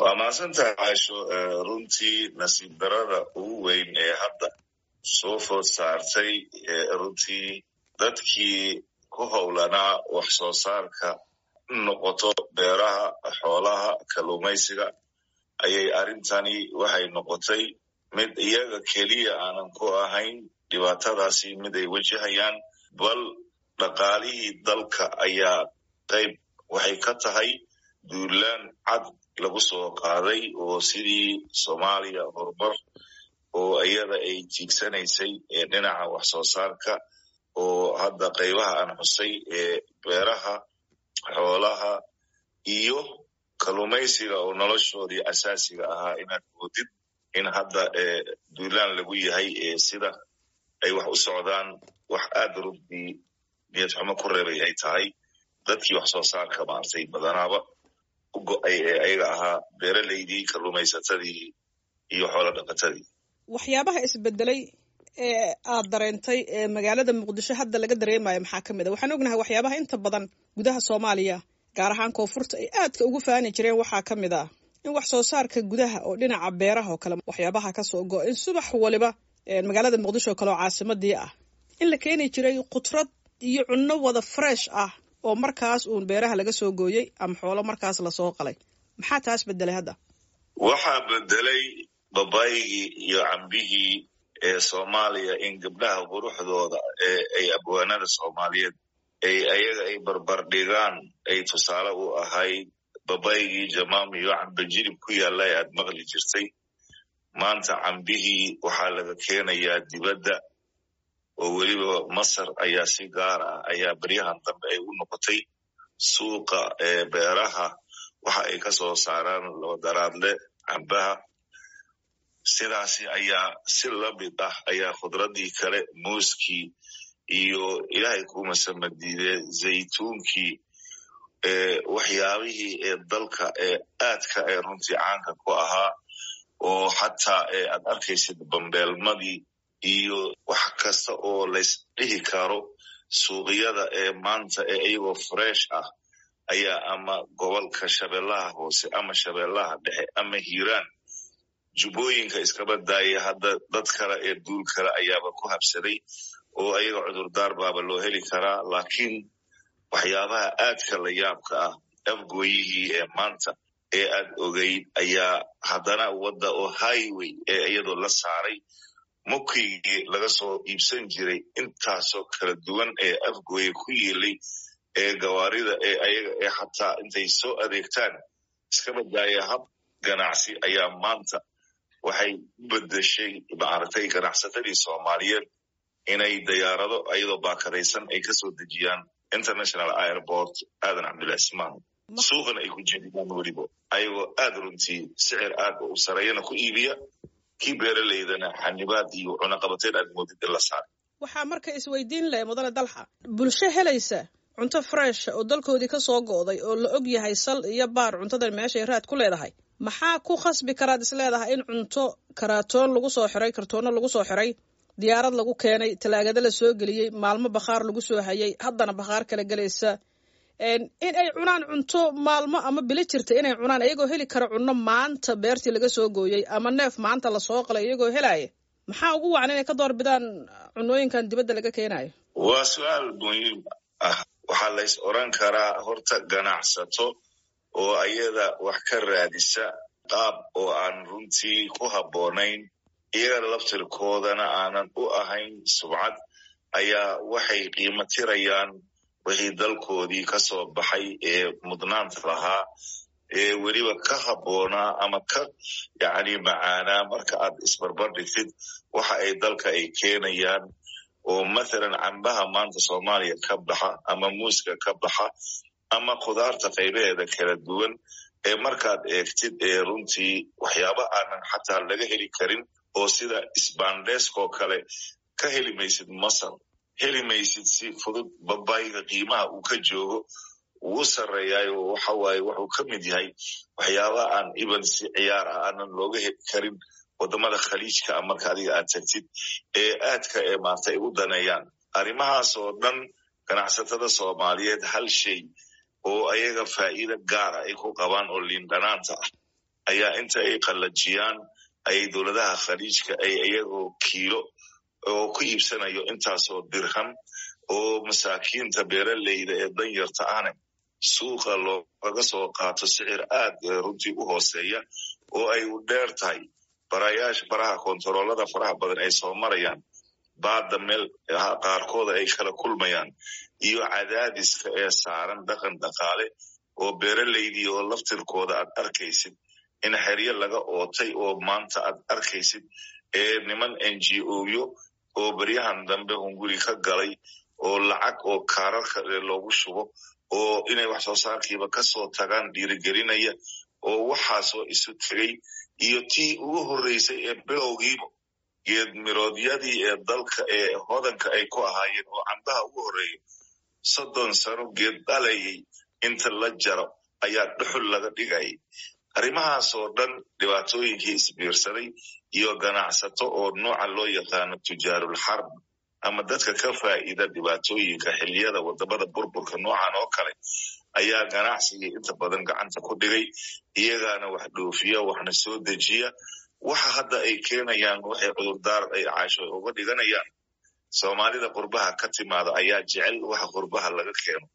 waa mahadsantahay caasho runtii nasiib darada ugu weyn ee hadda soo food saartay runtii dadkii ku howlanaa wax soo saarka noqoto beeraha xoolaha kalluumaysiga ayay arrintani waxay noqotay mid iyaga keliya aanan ku ahayn dhibaatadaasi mid ay wajahayaan bal dhaqaalihii dalka ayaa qayb waxay ka tahay duulaan cad lagu soo qaaday oo sidii soomaaliya horumar oo iyada ay tiigsanaysay ee dhinaca wax soo saarka oo hadda qaybaha aan xusay ee beeraha xoolaha iyo kalluumaysiga oo noloshoodii asaasiga ahaa inaad moodid in hadda duulaan lagu yahay ee sida ay wax u socdaan wax aad runtii niyad xumo ku reebay ay tahay dadkii wax soo saarka maartay badanaaba u go-ay ee ayaga ahaa beeralaydii kalluumaysatadii iyo xoolo dhaqatadii waxyaabaha isbedelay ee aad dareentay ee magaalada muqdisho hadda laga dareemayo maxaa ka mid a waxaan ognahay waxyaabaha inta badan gudaha soomaaliya gaar ahaan koonfurta ay aadka ugu faani jireen waxaa ka mid ah in wax soo saarka gudaha oo dhinaca beeraha oo kale waxyaabaha kasoo go in subax waliba magaalada muqdisho oo kale oo caasimadii ah in la keeni jiray khudrad iyo cunno wada fresh ah oo markaas uun beeraha laga soo gooyey ama xoolo markaas lasoo qalay maxaa taas bedelay hadda waxaa bedelay babaygii iyo cambihii ee soomaaliya in gabdhaha quruxdooda ee ay abwaanada soomaaliyeed ay ayaga ay barbardhigaan ay tusaale u ahayd babaygii jamaam iyo cambe jilib ku yaalla ee aad maqli jirtay maanta cambihii waxaa laga keenayaa dibadda oo weliba masar ayaa si gaar ah ayaa beryahan dambe ay u noqotay suuqa ee beeraha waxa ay ka soo saaraan labadaraadle cambaha sidaasi ayaa si lamid ah ayaa khudradii kale muuskii iyo ilaahay kuma samadiide zaytuunkii waxyaabihii ee dalka ee aadka ee runtii caanka ku ahaa oo xataa aad arkaysid bambeelmadii iyo wax kasta oo laysdhihi karo suuqyada ee maanta ee iyagoo fresh ah ayaa ama gobolka shabeellaha hoose ama shabeellaha dhexe ama hiiraan jubbooyinka iskaba daaya hadda dad kale ee duul kale ayaaba ku habsaday oo ayaga cudurdaar baaba loo heli karaa laakiin waxyaabaha aadka la yaabka ah afgooyihii ee maanta ee aad ogeyd ayaa haddana wadda oo highway ee iyadoo la saaray mukigii laga soo iibsan jiray intaasoo kala duwan ee afgooye ku yiilay ee gawaarida ee ayaga ee xataa intay soo adeegtaan iskaba daaya hab ganacsi ayaa maanta waxay u bedeshay maaragtay ganacsatadii soomaaliyeed inay dayaarado ayadoo baakadaysan ay kasoo dejiyaan international airport aadan cabdullahi ismaan suuqana ay ku jeediyaan weliba ayagoo aad runtii sicir aad u sareeyana ku iibiya kii beeralaydana xanibaad iyo cunaqabateyn aad moodid in la saaray waxaa marka isweydiin leh mudane dalxa bulsho helaysa cunto fresh oo dalkoodii ka soo go'day oo la og yahay sal iyo baar cuntadan meeshay raad ku leedahay maxaa ku khasbi karaad is leedahay in cunto karaatoon lagu soo xiray kartoono lagu soo xiray diyaarad lagu keenay talaagada la soo geliyey maalmo bakhaar lagu soo hayay haddana bakhaar kala gelaysa in ay cunaan cunto maalmo ama bilo jirta inay cunaan iyagoo heli kara cunno maanta beertii laga soo gooyey ama neef maanta lasoo qalay iyagoo helaya maxaa ugu wacan inay ka door bidaan cunooyinkan dibadda laga keenayo waa su-aal muhiim ah waxaa lays oran karaa horta ganacsato oo ayada wax ka raadisa qaab oo aan runtii ku habboonayn iyaga laftirkoodana aanan u ahayn subcad ayaa waxay qiimo tirayaan wixii dalkoodii ka soo baxay ee mudnaanta lahaa ee weliba ka habboonaa ama ka yacni macaanaa marka aad isbarbar dhigtid waxa ay dalka ay keenayaan oo mathalan cambaha maanta soomaaliya ka baxa ama muuska ka baxa ama khudaarta qaybaheeda kala duwan ee markaad eegtid ee runtii waxyaaba aanan xataa laga heli karin oo sida sbandeskoo kale ka heli maysid masar heli maysid si fudud babayga qiimaha uu ka joogo wuu sarreeyaayo waxawaaye wuxuu ka mid yahay waxyaaba aan iban si ciyaar ah aanan looga heli karin wadamada khaliijka a marka adiga aad tagtid ee aadka ee maarta ay u daneeyaan arrimahaas oo dhan ganacsatada soomaaliyeed hal shay oo ayaga faa'iida gaara ay ku qabaan oo liindhanaanta ah ayaa inta ay qallajiyaan ayay dowladaha khaliijka ay iyagoo kiilo oo ku iibsanayo intaasoo dirham oo masaakiinta beeraleyda ee danyarta ahne suuqa loogaga soo qaato sicir aad runtii u hooseeya oo ay u dheer tahay barayaasha baraha kontaroolada faraha badan ay soo marayaan baadda meel qaarkooda ay kala kulmayaan iyo cadaadiska ee saaran dhaqan dhaqaale oo beeraleydii oo laftirkooda aad arkaysid in xeryo laga ootay oo maanta aad arkaysid ee niman n g oyo oo beryahan dambe hunguri ka galay oo lacag oo kaararka loogu shubo oo inay wax soo saarkiiba kasoo tagaan dhiirigelinaya oo waxaasoo isu tegay iyo tii ugu horreysay ee bilowgiiba geed miroodyadii ee dalka ee hodanka ay ku ahaayeen oo cambaha ugu horreeya soddon sano geed dhalayay inta la jaro ayaa dhuxul laga dhigayay arrimahaasoo dhan dhibaatooyinkii isbiirsaday iyo ganacsato oo nooca loo yaqaano tujaarul xarb ama dadka ka faa'iida dhibaatooyinka xiliyada wadamada burburka noocan oo kale ayaa ganacsigii inta badan gacanta ku dhigay iyagaana wax dhoofiya waxna soo dejiya waxa hadda ay keenayaan waxay cudurdaar ay caasho uga dhiganayaan soomaalida qurbaha ka timaada ayaa jecel waxa qurbaha laga keeno